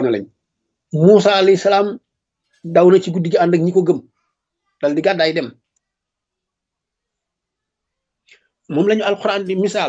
na lañ Muusa alayhi salaam daw na ci guddi gi ànd ak ñi ko gëm dal di gàddaay dem moom lañu alquran di misaal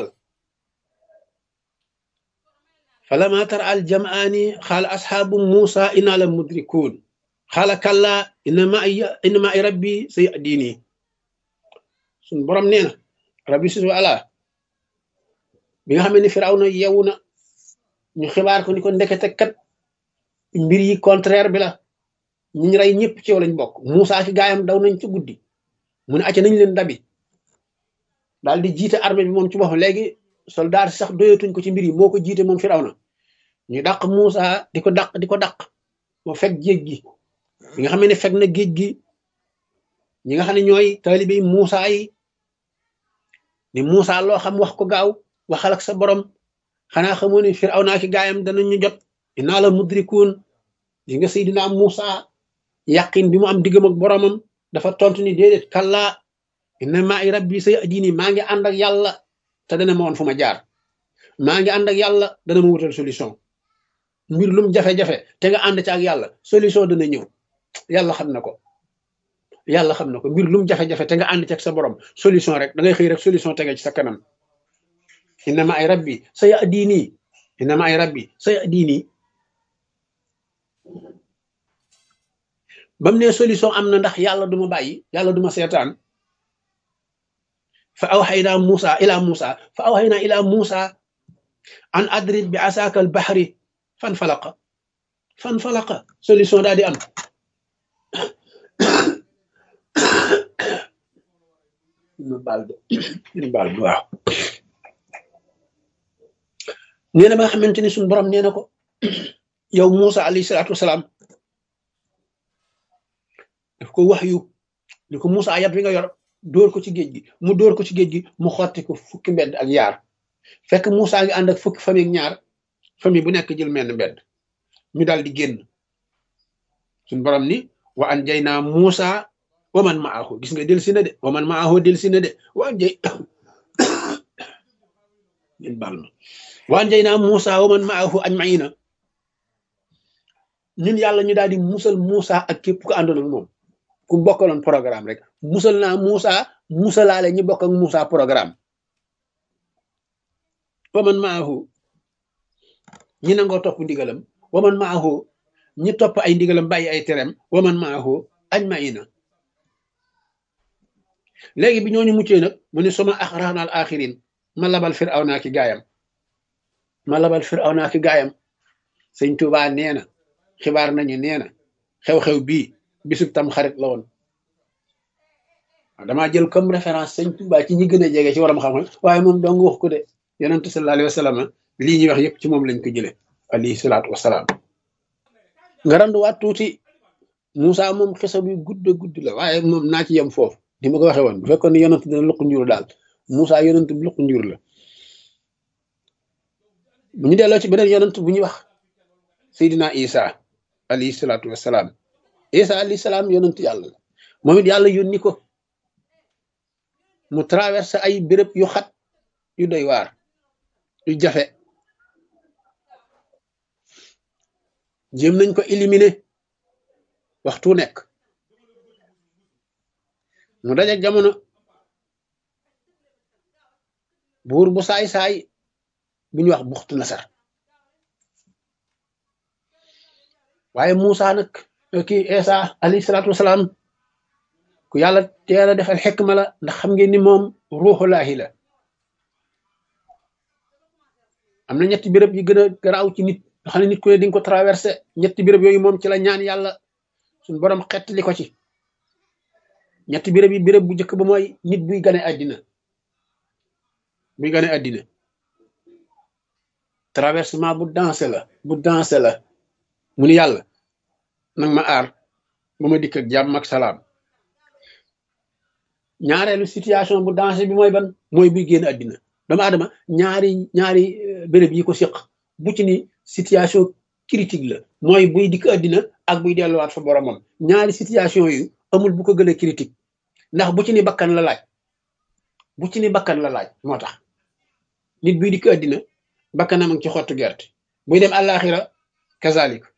falama tara al jamaani xaala asxaabu Muusa inna la mudrikuun xaala kalla inna ma inna ma ay rabbi say diini suñ borom nee na rabbi susu ala bi nga xam ne Firawna yewu na ñu xibaar ko ni ko ndekete kat mbir yi contraire bi la ñi ñu rey ñëpp ci yow lañ bokk Moussa ki gaayam daw nañ ci guddi mu ne acca nañ leen dabi daal di jiite armée bi moom ci boppam léegi soldat sax doyatuñ ko ci mbir yi moo ko jiite moom Firawna ñu dàq Moussa di ko dàq di ko dàq moo fekk géej gi bi nga xam ne fekk na géej gi ñi nga xam ne ñooy taalibe yi Moussa yi ni Moussa loo xam wax ko gaaw waxal ak sa borom xanaa xamoo ne Firawna ki gaayam danañu jot inaa la mudrikuun di nga Seydina Moussa yàqin bi mu am diggam ak boromam dafa tontu ni déedéet kalla inna maa i rabbi say adini maa ngi ànd ak yàlla te dana ma woon fu ma jaar maa ngi ànd ak yàlla dana ma wutal solution mbir lum jafe-jafe te nga ànd ci ak yàlla solution dana ñëw yàlla xam na ko yàlla xam na ko mbir lum jafe-jafe te nga ànd ci ak sa borom solution rek da ngay xëy rek solution tege ci sa kanam inna maa i rabbi say adini inna maa i rabbi say adini bam ne solution am na ndax yàlla duma bàyyi yàlla duma seetaan fa awxaynaa Muusa ila Muusa fa awxaynaa ila Muusa an adrib bi asaaka al baxri fan falaqa fan falaqa solution daal di am ñu baal de ñu baal de waaw nee na ba nga xamante ni suñu borom nee na ko yow Muusa alayhi salaatu wasalaam daf ko wax yu ni ko Moussa yat wi nga yor dóor ko ci géej gi mu dóor ko ci géej gi mu xotti ko fukki mbedd ak yaar fekk Moussa ngi ànd ak fukki famille ak ñaar famille bu nekk jël menn mbedd ñu daal di génn suñ borom ni wa an jay naa Moussa wa man maahu gis nga del si na de wa man maahu del si na de wa an jay ngeen baal ma wa an jay naa Moussa wa man maahu ajmaina ñun yàlla ñu daal di musal Moussa ak képp ko àndoon ak moom ku bokkaloon programme rek musal naa Moussa musalaale ñi bokk ak Moussa programme waman maahu ñi nangoo topp ndigalam waman maahu ñi topp ay ndigalam bàyyi ay terem waman maahu ajmaina léegi bi ñooñu muccee nag mu ne suma axraxna al axirin ma labal firawna ki gaayam ma labal firawna ki gaayam sëñ Tuubaa nee na xibaar nañu nee na xew-xew bii bisub tam xarit la woon damaa jël comme référence sëñ Tuubaa ci ñi gën a jege ci waram xam-xam waaye moom dong wax ko de yonent sallallahu alayhi wa sallam lii ñuy wax yëpp ci moom lañ ko jële alayhi salaatu wasalaam nga randuwaat tuuti Moussa moom xisa bi gudd gudd la waaye moom naa ci yem foofu ni ma ko waxee woon bu fekkoon ne yonent dina luq njur daal Moussa yonent bi luq njur la bu ñu delloo ci beneen yonent bu ñuy wax Seydina Isa alayhi salaatu wasalaam Isa alayhi salaam yonent yàlla la moom it yàlla yónni ko mu traversé ay béréb yu xat yu doy waar yu jafe jéem nañ ko éliminer waxtu nekk mu daje jamono buur bu saay-saay bu ñuy wax buxtu nasar waaye Moussa nag kii Isa alayhi salaatu wasalaam ku yàlla teel a defal xekma la ndax xam ngeen ni moom ruuxulaahi la am na ñetti béréb yi gën a garaaw ci nit nga xam ne nit ku ne di nga ko traversé ñetti béréb yooyu moom ci la ñaan yàlla suñu borom xettali ko ci ñetti béréb yi béréb bu njëkk ba mooy nit buy gane àddina buy gane àddina traversement bu dansé la bu dansé la mu ni yàlla nag ma aar ba ma dikk ak jàmm ak salaam ñaareelu situation bu dansé bi mooy ban mooy buy génn àddina doomu aadama ñaari ñaari béréb yi ko siq bu ci ni situation critique la mooy buy dikk àddina ak buy delluwaat fa boromam ñaari situation yu amul bu ko gën a critique ndax bu ci ni bakkan la laaj bu ci ni bakkan la laaj moo tax nit buy dikk àddina bakkanam ak ci xottu gerte buy dem àllaaxira kazalik